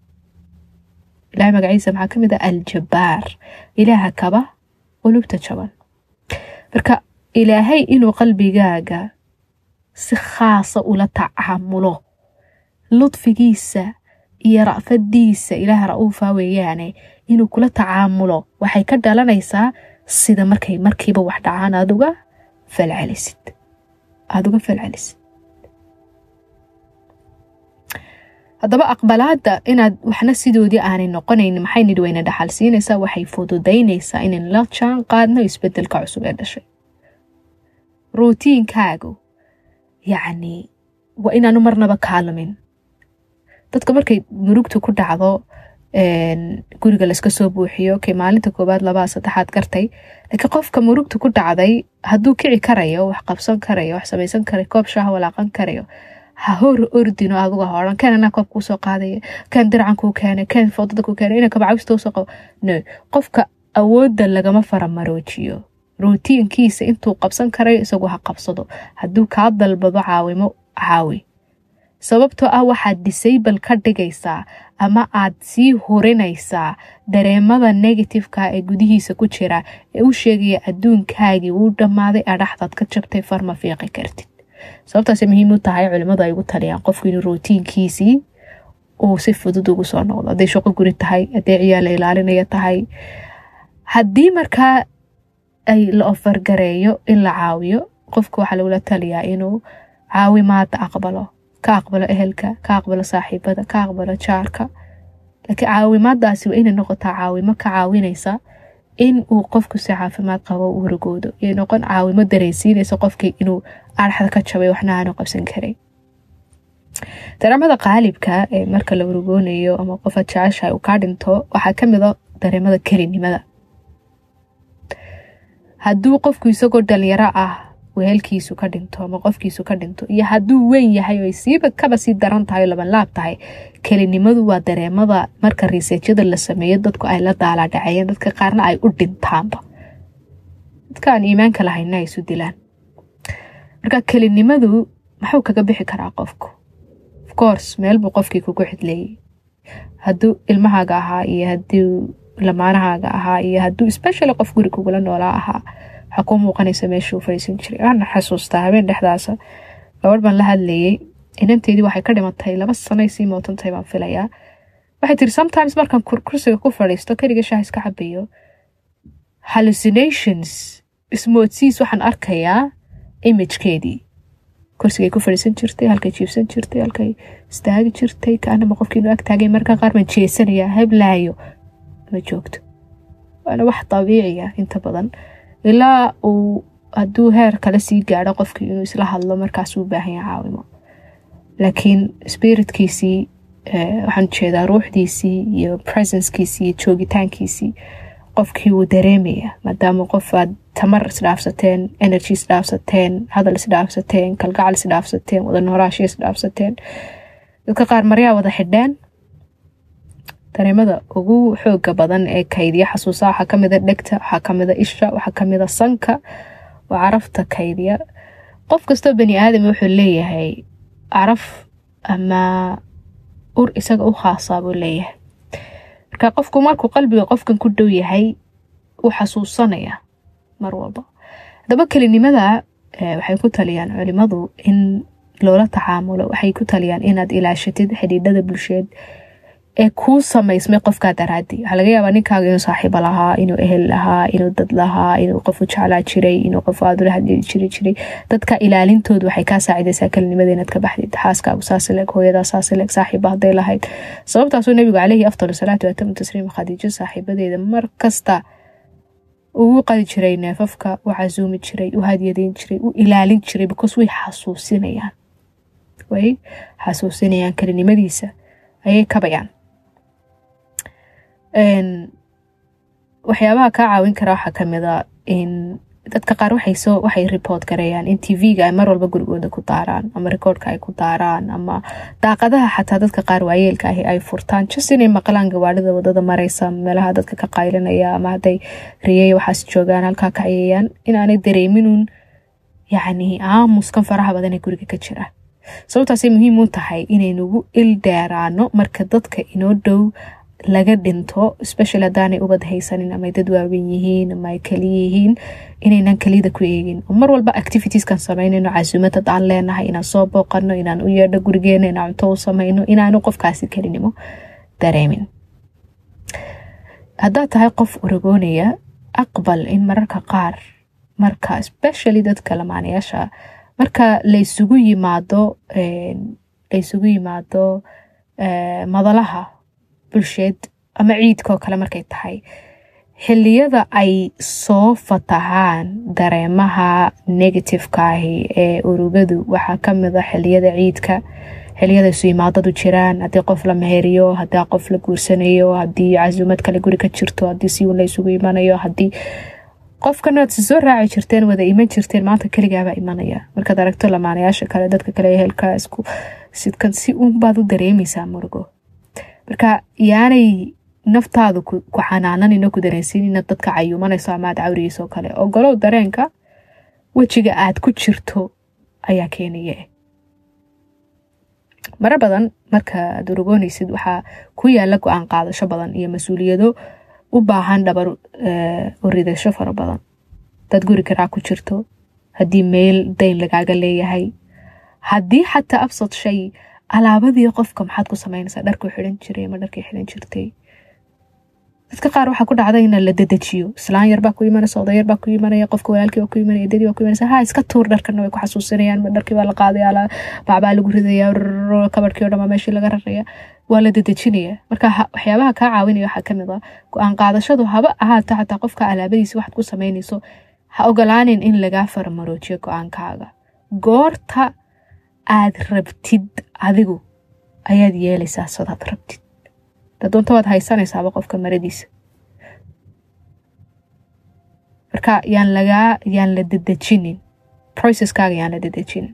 ilahay magaciisa maxaa ka mid ah aljabbaar ilaaha kaba qulubta jaban marka ilaahay inuu qalbigaaga si khaasa ula tacaamulo ludfigiisa iyo ra'fadiisa ilaah ra-uufa weeyaane inuu kula tacaamulo waxay ka dhalanaysaa sida markay markiiba wax dhacaan aad uga falcelisid aada uga falcelisid haddaba aqbalaada inaad waxna sidoodii aanay noqonayn maxay nidhi wayna dhaxal siinaysaa waxay fududaynaysaa inayn la jaan qaadno isbedelka cusub ee dhashay ruutiinkaagu yacni waa inaanu marnaba kaalumin dadka markay murugta ku dhacdo guriga layska soo buuxiyo kay maalinta koowaad labaa saddexaad gartay laakiin qofka murugta ku dhacday hadduu kici karayo wax qabsan karayo wax samaysan karayo koob shaaha walaaqan karayo ha hor ordino aduga horan ken anaa koob kuusoo qaadaya ken diracan kuu keenay ken foodada kuu keenay ina kabacawista usoo qabo no qofka awoodda lagama faramaroojiyo rutiinkiisa intuu qabsan karayo isagu ha qabsado hadduu kaa dalbado caawimo caawi sababtoo ah waxaad disable ka dhigaysaa ama aad sii hurinaysaa dareemada negativeka ee gudihiisa ku jira ee u sheegaya adduunkaagii wuu dhammaaday adhaxdaad ka jabtay farma fiiqi kartid sababtaasay muhiim u tahay culimmadu ay ugu taliyaan qofku inuu rutiinkiisii uu si fudud ugu soo noqdo hadday shaqo guri tahay hadday ciyaal la ilaalinaya tahay haddii markaa ay la ofargareeyo in la caawiyo qofka waxaa lagula taliyaa inuu caawimaada aqbalo ka aqbalo ehelka ka aqbalo saaxiibada ka aqbalo jaarka laakiin caawimaadaasi waa inay noqotaa caawimo ka caawinaysa in uu qofku si caafimaad qabo u horgoodo iyo noqon caawimo dareysiinaysa qofkii inuu araxda ka jabay waxna aanu qabsan karay dareemada qaalibka ee marka la urugoonayo ama qofaad jeceshahay uu kaa dhinto waxaa kamida dareemada kelinimada hadduu qofku isagoo dhalinyaro ah wehelkiisu ka dhinto ama qofkiisu ka dhinto iyo hadduu weyn yahay oo siiba kaba sii daran tahay oo labanlaab tahay kelinimadu waa dareemada marka riseejyada la sameeyo dadku ay la daalaadhaceyeen dadka qaarna ay u dhintaanba dadka aan iimaanka lahayna ay isu dilaan marka kelinimadu maxuu kaga bixi karaa qofku ofcourse meel buu qofkii kugu xidleeyey hadduu ilmahaaga ahaa iyo hadduu lamaanahaaga ahaa iyo hadduu specially qof guri kugula noolaa ahaa waxaa kuu muuqanaysa meeshuu fadhiisan jiray waana xasuustaa habeen dhexdaasa gabadh baan la hadlayay inanteydii waxay ka dhimatay laba sanay sii mootantahay baan filayaa waxay tiri sometimes markaan kursiga ku fadhiisto keliga shaah iska cabayo hallucinations ismoodsiis waxaan arkayaa imagekeedii kursigay ku fadhiisan jirtay halkay jiibsan jirtay halkay istaagi jirtay kaanama qofkiinu ag taagay markaa qaar baan jeesanayaa heblaayo ma joogto waana wax dabiiciya inta badan ilaa uu hadduu heer kale sii gaadho qofkii inuu isla hadlo markaasuu baahan yaha caawimo laakiin spiritkiisii waxaan ujeedaa ruuxdiisii iyo presencekiisii iyo joogitaankiisii qofkii wuu dareemaya maadaama qof aad tamar isdhaafsateen energy isdhaafsateen hadal isdhaafsateen kalgacal isdhaafsateen wada noolaashiya isdhaafsateen dadka qaar maryaa wada xidheen dareemada ugu xooga badan ee kaydiya xasuusa waxaa kamida dhegta waxaa kamida isha waxaa kamida sanka oo carafta kaydiya qof kastoo bani aadam wuxuu leeyahay caraf ama ur isaga u khaasaa buu leeyahay marka qofku markuu qalbiga qofkan ku dhow yahay uu xasuusanaya mar walba haddaba kelinimada waxay ku taliyaan culimadu in loola tacaamulo waxay ku taliyaan inaad ilaashatid xidhiidhada bulsheed ee kuu samaysmay qofkaa daraadii waxaa laga yaabaa ninkaaga inuu saaxiibo lahaa inuu ehel lahaa inuu dad lahaa inuu qofu jeclaa jiray inuu qof aad ula hadli jiri jiray dadka ilaalintoodu waxay kaa saacidaysaa kelinimada inaad ka baxdid xaaskaagu saasileg hooyadaa saasileg saaxiiba hadday lahayd sababtaasuu nabigu caleyhi afdal salaatu waatamu tasliim khadiijo saaxiibadeeda mar kasta ugu qadi jiray neefafka u casuumi jiray u hadyadeyn jiray u ilaalin jiray because way xasuusinayaan way xasuusinayaan kelinimadiisa ayay kabayaan waxyaabaha kaa caawin kara waxaa kamida in dadka qaar waxaysoo waxay report gareeyaan in tv-ga ay mar walba gurigooda ku daaraan ama rekoordka ay ku daaraan ama daaqadaha xataa dadka qaar waayeelka ahi ay furtaan just inay maqlaan gawaadhida wadada mareysa meelaha dadka ka qaylinaya ama hadday riyay waxaas joogaan halkaa ka cayayaan inaanay dareeminun yacni aamuskan faraha badan ee guriga ka jira sababtaasay muhiim u tahay inaynugu il dheeraano marka dadka inoo dhow laga dhinto special haddaanay ubad haysanin ama dad waawen yihiin ama ay kaliya yihiin inaynan keliyada ku eegin oo mar walba activitieskan sameynayno casuumad dad aan leenahay inaan soo booqano inaan u yeedho gurigeena inaan cunto u sameyno inaanu qofkaasi kelinimo dareemin haddaad tahay qof urugoonaya aqbal in mararka qaar marka especially dadka lamaanayaasha marka laysugu yimaado laysugu yimaado madalaha bulsheed ama ciidkaoo kale markay tahay xiliyada ay soo fatahaan dareemaha negativeka ahi ee urugadu waxaa kamida xiliyada ciidka xiliyada isu imaadadu jiraan haddii qof la meheriyo haddii qof la guursanayo haddii casuumad kale guri ka jirto haddii si uun la isugu imanayo haddii qofkana aad si soo raaci jirteen wada iman jirteen maanta keligaabaa imanaya markaad aragto lamaanayaasha kale dadka kale ehelka isku sidkan si uunbaad u dareemaysaa murugo marka yaanay naftaadu ku xanaananino ku dareensiinina dadka cayuumanayso ama aad cawriyeyso kale ogolow dareenka wejiga aad ku jirto ayaa keenaya maro badan marka aad urugoonaysid waxaa ku yaala go-aan qaadasho badan iyo mas-uuliyado u baahan dhabar uridasho fara badan dad guri karaa ku jirto haddii meel dayn lagaaga leeyahay haddii xataa absad shay alaabadii qofka maxaad ku samaynaysaa dharkuu xidan jiray ama dharkii xidan jirtay dadka qaar waxaa ku dhacda in la dedejiyo islaan yarbaa ku imanaysa oday yarbaa ku imanaya qofka walaalkii baa ku imanaya dadii baa ku imanaysa ha iska tuur dharkana way ku xasuusinayaan dharkii baa la qaadaya bacbaa lagu ridaya kabadhkii o dhan baa meeshii laga raraya waa la dedejinaya marka waxyaabaha kaa caawinaya waxaa kamid ah go-aan qaadashadu haba ahaato xataa qofka alaabadiisa waxaad ku samaynayso ha ogolaanin in lagaa faramaroojiyo go-aankaaga goorta aad rabtid adigu ayaad yeelaysaa sidaad rabtid dadoonta waad haysanaysaaba qofka maradiisa marka yaan lagaa yaan la dedejinin processkaaga yaan la dedejinin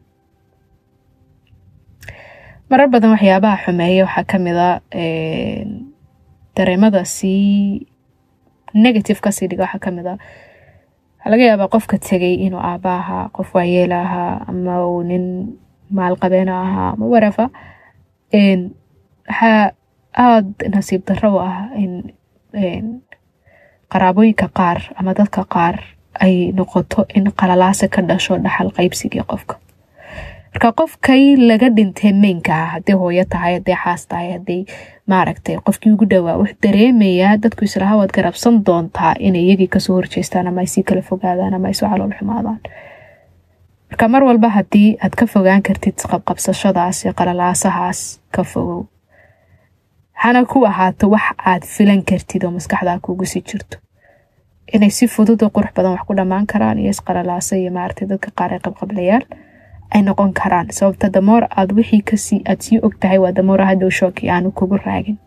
marar badan waxyaabaha xumeeya waxaa kamid a dareemada sii negative kasii dhiga waxaa kamid a waxaa laga yaabaa qofka tegay inuu aaba ahaa qof waayeela ahaa ama uu nin maalqabeena ahaa ama warafa waxaa aada nasiib darro u ah in qaraabooyinka qaar ama dadka qaar ay noqoto in qalalaase ka dhasho dhaxal qaybsigii qofka marka qofkay laga dhintay meynka ah haddii hooyo tahay haddii xaas tahay haddii maaragtay qofkii ugu dhowaa wuxuu dareemayaa dadku islaha waad garabsan doontaa inay iyagii kasoo horjeestaan ama ay sii kala fogaadaan ama ay soo calool xumaadaan marka mar walba haddii aad ka fogaan kartid qabqabsashadaas iyo qalalaasahaas ka fogow hana ku ahaato wax aad filan kartid oo maskaxdaa kuugu sii jirto inay si fudud oo qurux badan wax ku dhammaan karaan iyo isqalalaasa iyo maaragtay dadka qaar ee qabqablayaal ay noqon karaan sababta damoor aad wixii kasii aad sii og tahay waa damoor hadhow shooki aanu kugu raagin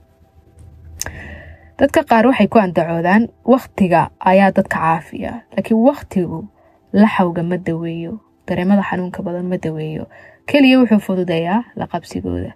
dadka qaar waxay ku andacoodaan waktiga ayaa dadka caafiya laakiin waktigu laxawga ma daweeyo dareemada xanuunka badan ma daweeyo keliya wuxuu fududeeyaa laqabsigooda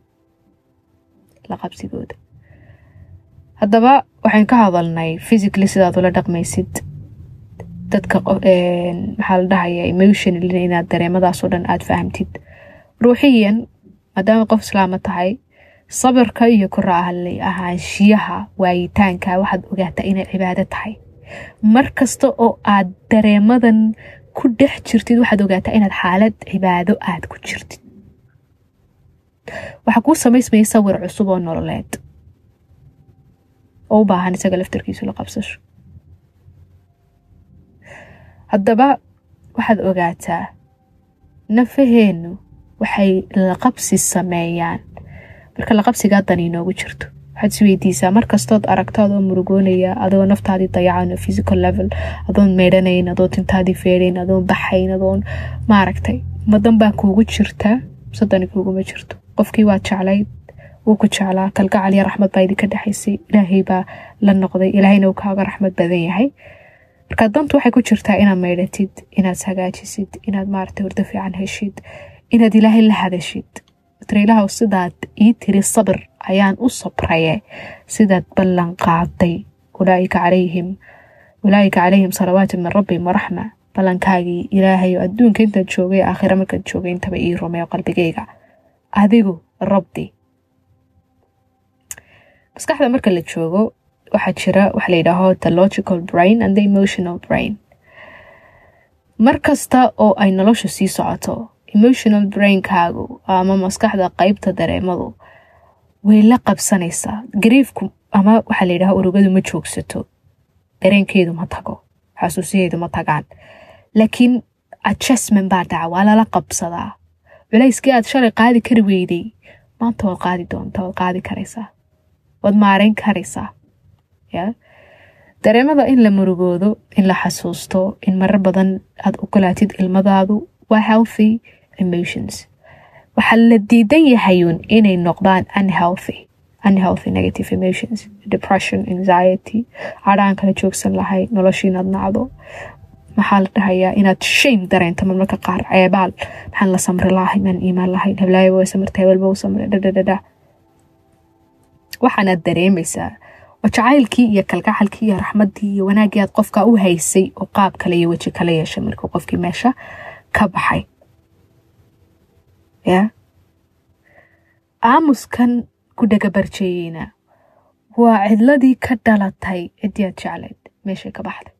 la qabsigooda haddaba waxaan ka hadalnay physically sidaad ula dhaqmaysid dadka maxaa la dhahaya emotionally inaad dareemadaasoo dhan aada fahamtid ruuxiyan maadaama qof islaama tahay sabirka iyo koraalay ahaanshiyaha waayitaanka waxaad ogaataa inay cibaado tahay mar kasta oo aad dareemadan ku dhex jirtid waxaad ogaataa inaad xaalad cibaado aad ku jirtid waxaa kuu samaysmaya sawir cusub oo nololeed oo u baahan isaga laftarkiisu la qabsasho haddaba waxaad ogaataa nafaheennu waxay laqabsi sameeyaan marka laqabsigaa dan inoogu jirto waxaad is weydiisaa markastood aragto adoo murugoonaya adoo naftaadii dayacan physical level adoon meydhanayn adoon tintaadii feedhayn adoon baxayn adoon maaragtay madan baa kuugu jirtaa sadani kuuguma jirto qofkii waad jeclayd wuu ku jeclaa kalgacal iyo raxmad baa idinka dhexaysay ilaahay baa la noqday ilaahayna uu kaaga raxmad badan yahay marka dantu waxay ku jirtaa inaad maydhatid inaad hagaajisid inaad maaragtay hurdo fiican heshid inaad ilaahay la hadashid tiriilahaw sidaad ii tiri sabir ayaan u sabraye sidaad ballan qaaday ulaaika calayhim ulaaika calayhim salawaatu min rabbihim waraxma ballankaagii ilaahay oo adduunka intaad joogay aakhira markaad joogay intaba ii rumeeyo qalbigayga adigu rabdi maskaxda marka la joogo waxaa jira waxa la yidhaaho the logical brain and the emotional brain mar kasta oo ay nolosha sii socoto emotional brainkaagu ama maskaxda qeybta dareemadu way la qabsanaysaa gariifku ama waxaa la yidhaha urugadu ma joogsato dareenkeedu ma tago xasuusiheedu ma tagaan laakiin adjustment baa dhaca waa lala qabsadaa culayskii aad shalay qaadi kari weyday maanta waad qaadi doontaa waad qaadi karaysaa waad maareyn karaysaa ya dareemada in la murugoodo in la xasuusto in marar badan aad ogolaatid ilmadaadu waa healthy emotions waxaa la diidan yahayuun inay noqdaan unhealthy unhealthy negative emotions depression anxiety cadhaan kala joogsan lahayd noloshii inaad nacdo maxaa la dhahayaa inaad shame dareento marmarka qaar ceebaal maxaan la samri lahay maan iimaan lahayn heblaayo way samirtay hebelba u samray dhadhadhadha waxaanaad dareemaysaa oo jacaylkii iyo kalgacalkii iyo raxmaddii iyo wanaaggii aad qofka u haysay oo qaab kale iyo weji kala yeeshay markuu qofkii meesha ka baxay ya aamuskan ku dhagabarjeeyeyna waa cidladii ka dhalatay ciddii aad jeclayd meeshay ka baxday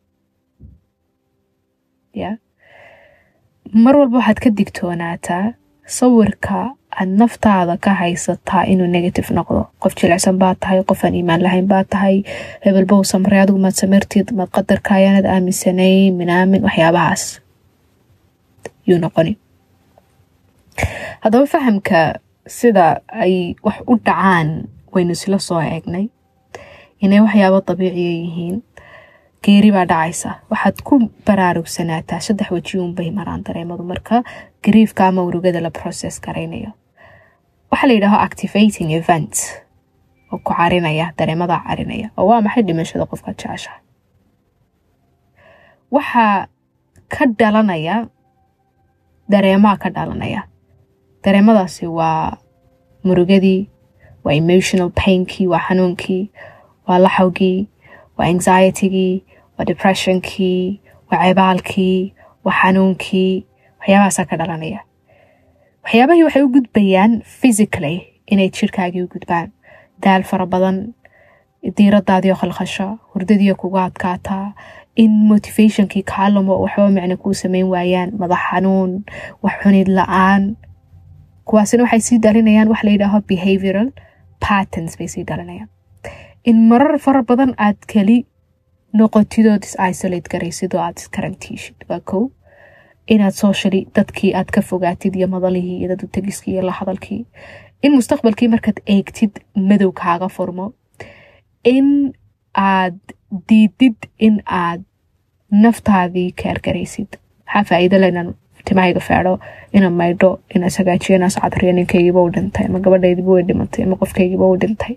ya mar walba waxaad ka digtoonaataa sawirka aad naftaada ka haysataa inuu negative noqdo qof jilicsan baa tahay qof aan iimaan lahayn baa tahay hebelbow samray adigu maad samirtid maad qadarka ayaanad aaminsanay minaamin waxyaabahaas yuu noqoni haddaba fahamka sida ay wax u dhacaan waynu isla soo eegnay inay waxyaabo dabiiciya yihiin geeri baa dhacaysa waxaad ku baraarugsanataa saddex wejiuunbay maraan dareemadu marka gariifka ama urugada la process garaynayo waxaa la yidhaaho activating event oo ku carinaya dareemada carinaya oo waa maxay dhimashada qofka jeceshaha waxaa ka dhalanaya dareemaha ka dhalanaya dareemadaasi waa murugadii waa emotional painkii waa xanuunkii waa laxawgii waa anxietygii waa depressionkii waa ceebaalkii waa xanuunkii waxyaabahaasaa ka dhalanaya waxyaabahii waxay u gudbayaan physically inay jirhkaagii u gudbaan daal fara badan diiradaadii oo khalkhasha hurdadiio kuga adkaataa in motivationkii kaalumo waxba micno kuu sameyn waayaan madax xanuun wax xunid la-aan kuwaasina waxay sii dhalinayaan wax la yidhaaho behavioral patterns bay sii dhalinayaan in marar fara badan aad keli noqotidood is isolate garaysid oo aad iskarantiishid waa kow inaad socially dadkii aad ka fogaatid iyo madalihii iyo dad tegiskii iyo la hadalkii in mustaqbalkii markaad eegtid madow kaaga furmo in aad diidid in aad naftaadii kaargaraysid maxaa faa-iido le inaan timahayga feedho inaan maydho inaan sagaajiyo inaan sacadriyo ninkaygiiba u dhintay ama gabadhaydiiba way dhimatay ama qofkaygiiba u dhintay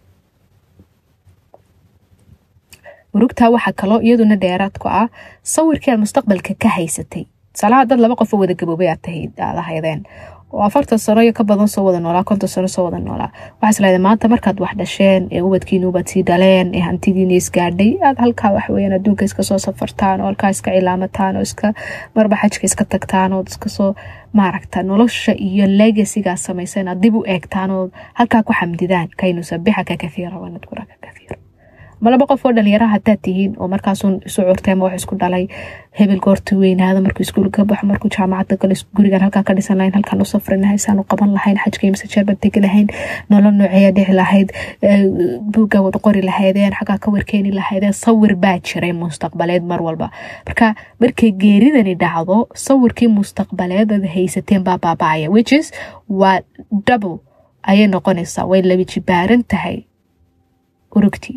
murugtaa waxaa kaloo iyaduna dheeraad ku ah sawirkii aad mustaqbalka ka haysatay tusaalaha dad laba qofoo wada gaboobay aad ahaydeen oo afartan sano iyo ka badan soo wada noolaa konton sano soo wada noolaa waxaa islahday maanta markaad wax dhasheen ee ubadkiinuubaad sii dhaleen ee hantidiina isgaadhay aad halkaa waxweyaan adduunka iska soo safartaan oo halkaa iska cilaamataan oo iska marba xajka iska tagtaan oo iskasoo maaragta nolosha iyo legasigaa samaysa inaad dib u eegtaan oo halkaa ku xamdidaan kaynu sabixaka kathiira wanadkuraka kathiira ma laba qof oo dhalinyara hadaad tihiin oo markaasun isu curtay ama wax isku dhalay hebel goorta weynaado markuu iskuul ka baxo markuu jaamacadda galo gurigan halkaa ka dhisan lahayn halkaan u safri lahayn saan u qaban lahayn xajka imse jeerbaad tegi lahayn nolol nooceeya dhici lahayd buugga wad qori lahaydeen xaggaa ka warkeeni lahaydeen sawir baa jiray mustaqbaleed mar walba marka markay geeridani dhacdo sawirkii mustaqbaleed aad haysateen baa baabacaya whichis waa double ayay noqonaysaa way laba jibaaran tahay urugtii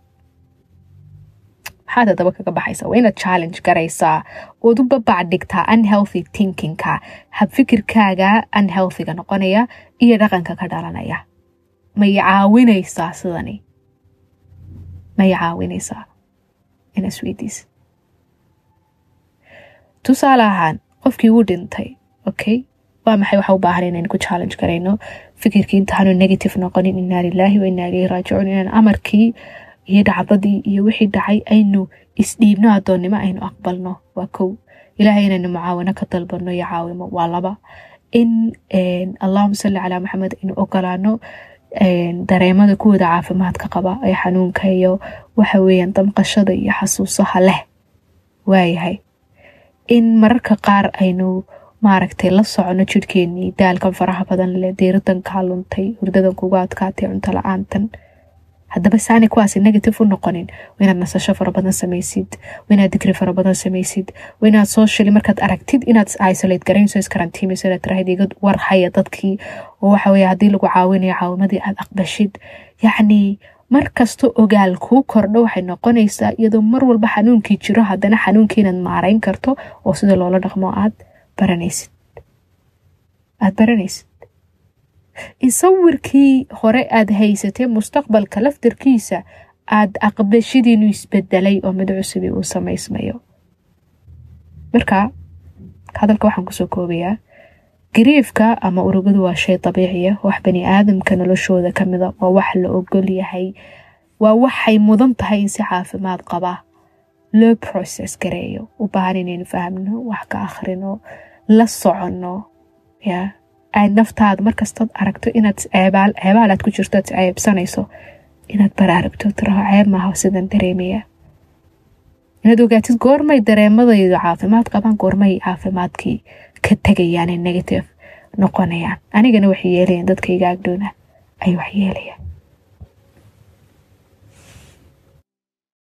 maxaad hadaba kaga baxaysa waa inaad challenge garaysaa ood u babac dhigtaa unhealthy thinkingka habfikirkaaga unhealthyga noqonaya iyo dhaqanka ka dhalanaya may caawinaysaa sidani may caawinaysaa ina isweydiis tusaale ahaan qofkii wuu dhintay okay waa maxay waxa u baahan inaynu ku challenge garayno fikirkii intaanu negative noqonin inaa lilaahi wa inaa ilayhi raajicuun inaan amarkii iyo dhacdadii iyo wixii dhacay aynu isdhiibno adoonnimo aynu aqbalno waa kow ilaahay inaynu mucaawano ka dalbano iyo caawimo waa laba in allahuma salli calaa maxamed aynu ogolaano dareemada kuwada caafimaadka qaba ee xanuunka iyo waxa weeyaan damqashada iyo xasuusaha leh waayahay in mararka qaar aynu maaragtay la socono jirhkeenii daalkan faraha badan leh diiradan kaa luntay hurdadan kuga adkaatay cunto la-aantan haddaba saani kuwaasi negative u noqonin waa inaad nasasho fara badan samaysid waa inaad digri fara badan samaysid waa inaad socially markaad aragtid inaad isolate garaynso iskarantiimayso inaad tirahayd iga war haya dadkii oo waxa weeye haddii lagu caawinayo caawimadii aad aqbashid yacni mar kasta ogaal kuu kordho waxay noqonaysaa iyadoo mar walba xanuunkii jiro haddana xanuunkii inaad maarayn karto oo sida loola dhaqmo aad baranaysid aada baranaysid in sawirkii hore aada haysatay mustaqbalka laftarkiisa aada aqbashadiinu isbedelay oo mid cusubi uu samaysmayo marka hadalka waxaan kusoo koobayaa gariifka ama urugadu waa shay dabiiciya wax bani aadamka noloshooda kamida waa wax la ogol yahay waa waxay mudan tahay in si caafimaad qaba loo process gareeyo u baahan inaynu fahmno wax ka akhrino la soconno ya ay naftaada markastood aragto inaad ceebaal aad ku jirto ad ceebsanayso inaad baraaragto tiraho ceeb maaha sidan dareemaya inaad ogaatid goormay dareemadaydu caafimaad qabaan goormay caafimaadkii ka tegayaan ee negative noqonayaan anigana waxay yeelayaan dadkayga agdhoona ay wax yeelayaan